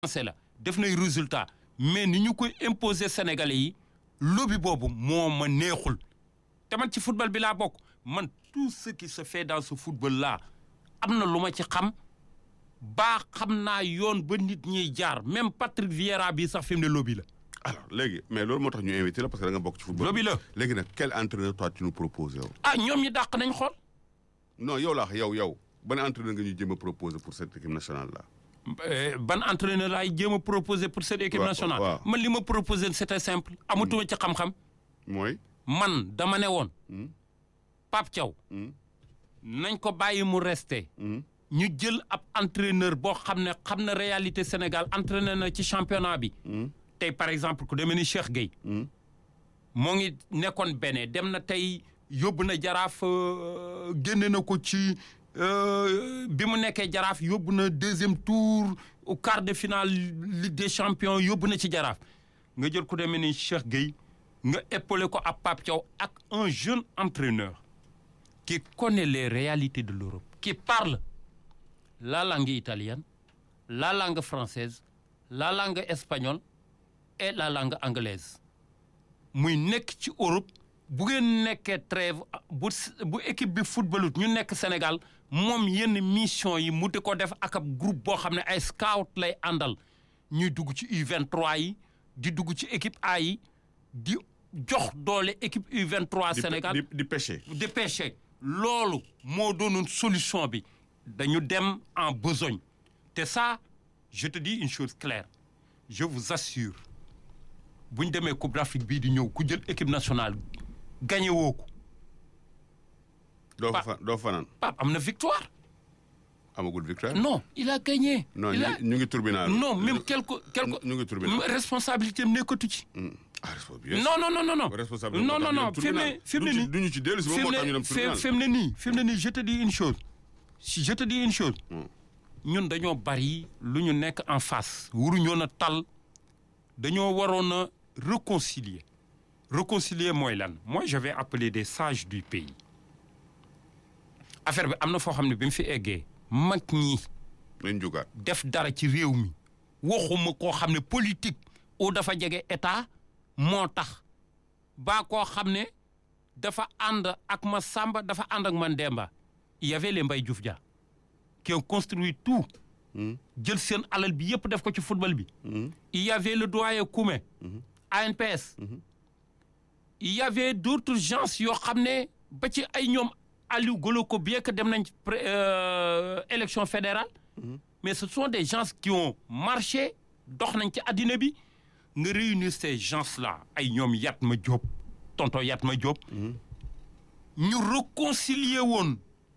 avancé la def nay résultat mais ni ñu koy imposer Sénégalais yi lobby boobu moo ma neexul te man ci football bi laa bokk man tout ce qui se fait dans ce football là am na lu ma ci xam baa xam naa yoon ba nit ñiy jaar même Patrick Vieira bii sax fi mu ne lobby la. alors léegi mais loolu moo tax ñu invité la parce que da nga bokk ci football. lobby la léegi nag quel entraîneur toi tu nous proposes yow. ah ñoom ñi dàq nañ xool. non yow laa wax yow yow ban entraîneur nga ñu jéem a proposer pour cette équipe nationale là. ban entraîneur laay jéem a proposer pour cette équipe waaw, nationale. waaw. man li ma proposer c'était simple. amatuma ci xam-xam. mooy. man dama ne woon. Hmm. Pape Thiaw. Hmm. nañ ko bàyyi mu resté. Hmm. ñu jël ab entraîneur boo xam ne xam na réalité Sénégal entraîneur na ci championnat bi. Hmm. tey par exemple ku demee ni Cheikh Gueye. Hmm. moo ngi nekkoon bene dem na tey yóbbu na jaraaf euh, génne na ko ci euh, bi mu nekkee jaraaf yóbbu na deuxième tour au quart de finale Ligue des champions yóbbu na ci jaraaf nga jël ku demee ni Cheikh Gueye nga épaulé ko ab Pape Thiaw ak un jeune entraîneur qui connaît les réalités de l'Europe qui parle la langue italienne la langue française la langue espagnole et la langue anglaise muy nekk ci Europe bu ngeen nekkee trêve bu bu équipe bi footballut ñu nekk Sénégal moom yenn mission yi mu di ko def ak ab groupe boo xam ne ay scout lay àndal ñuy dugg ci U23 yi di dugg ci équipe A yi di jox doole équipe U23 di Sénégal di di pêcher. dépêché loolu moo doonoon solution bi dañu dem en besogne te ça je te dis une chose claire je vous assure bu ñu demee Coupe d'Afrique bii di ñëw ku jël équipe nationale gagné woo ko doo fa Pa- fa doo fanaan Pape am na victoire amagul victoire. non il a gagné non il ñu a ngi ñu ngi tribunal. non même quelque quelque ñu ngi tribunal. responsabilité am nekkatu ci Hmm. ah responsabilité. non non non non non responsable non non non fi mu ne fi mu ne nii duñu ci dellu si moom fi moo mu tax ñu ne dem fi tribunal. fi mu ne nii fi mu ne nii je te dis une chose si je te dis une chose Hmm. ñun dañoo bari lu ñu nekk en face waruñoo na tal dañoo waroon a réconcilier réconcilier mooy lan moi je vais appeler des sages du pays affaire bi am na foo xam ne bi mu fi eggee mag ñi nañ jugaat. def dara ci réew mi waxuma koo xam ne politique ou dafa jege état moo tax baa koo xam ne dafa ànd ak ma Samba dafa ànd ak man Demba il y avait les Mbaye Diouf Dia qui ont construit tout Hmm. jël seen alal bi yëpp def ko ci football bi Hmm. il y avait le doyen Koumé ANPS il y avait d'autres gens yoo xam ne ba ci ay ñoom Aliou Golo ko bien que dem nañ pré- euh, élection fédérale mais ce sont des gens qui ont marché dox nañ ci àddina bi nga réunir ces gens là ay ñoom Yatma Diop tonton Yatma Diop ñu réconcilier woon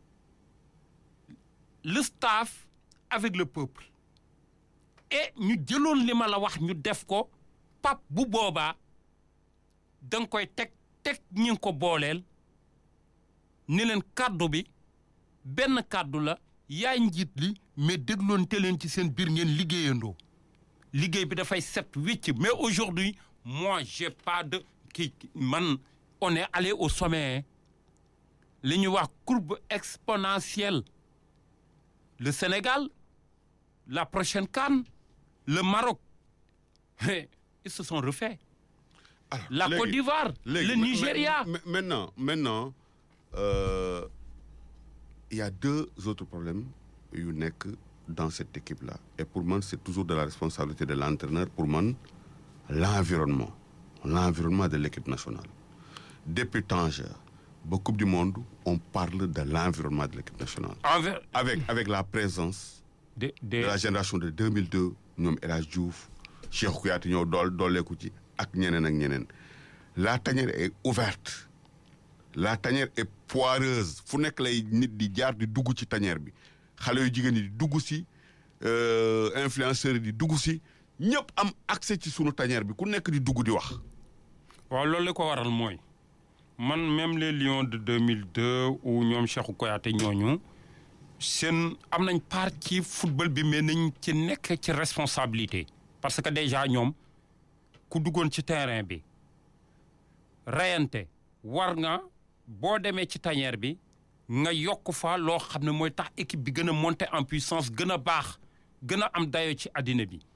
le staff avec le peuple et ñu jëloon li ma la wax ñu def ko pap bu boobaa da nga koy teg teg ñi ngi ko booleel ni leen kàddu bi benn kàddu la yaay njiit li mais dégloon te leen ci seen biir ngeen liggéeyandoo liggéey bi dafay set wécc mais aujourd'hui moi j'ai pas de kii man on est allé au sommet hein. li ñuy wax courbe exponentielle le Sénégal la prochaine CAN le Maroc ils se sont refaits Alors, la léegi- Côte d'Ivoire léegi, le ma- Nigeria ma- ma- maintenant maintenant euh, il y a deux autres problèmes yu nekk dans cette équipe là et pour man c'est toujours de la responsabilité de l'entraîneur pour man l'environnement l'environnement de l'équipe nationale depuis Tanger ba Coupe du Monde on parle de l'environnement de l'équipe nationale envers avec avec la présence de de de la génération de 2002 ñoom El Hadj Diouf Cheikh Kouyaté ñëw dool dooleeku ci ak ñeneen ak ñeneen la tanière est ouverte la tanière est poireuse fu nekk lay nit di jaar di dugg ci tanière bi xale yu jigéen yi di dugg si euh, influenceurs yi di dugg si ñëpp am accès ci sunu tanière bi ku nekk di dugg di wax. waaw loolu li ko waral mooy man même les Lions de 2002 ou ñoom Cheikhou Kouyaté ñooñu seen am nañ part ci football bi mais nañ ci nekk ci responsabilité parce que déjà ñoom ku duggoon ci terrain bi reyante war nga boo demee ci tanière bi nga yokk fa loo xam ne mooy tax équipe bi gën a monter en puissance gën a baax gën a am dayo ci àddina bi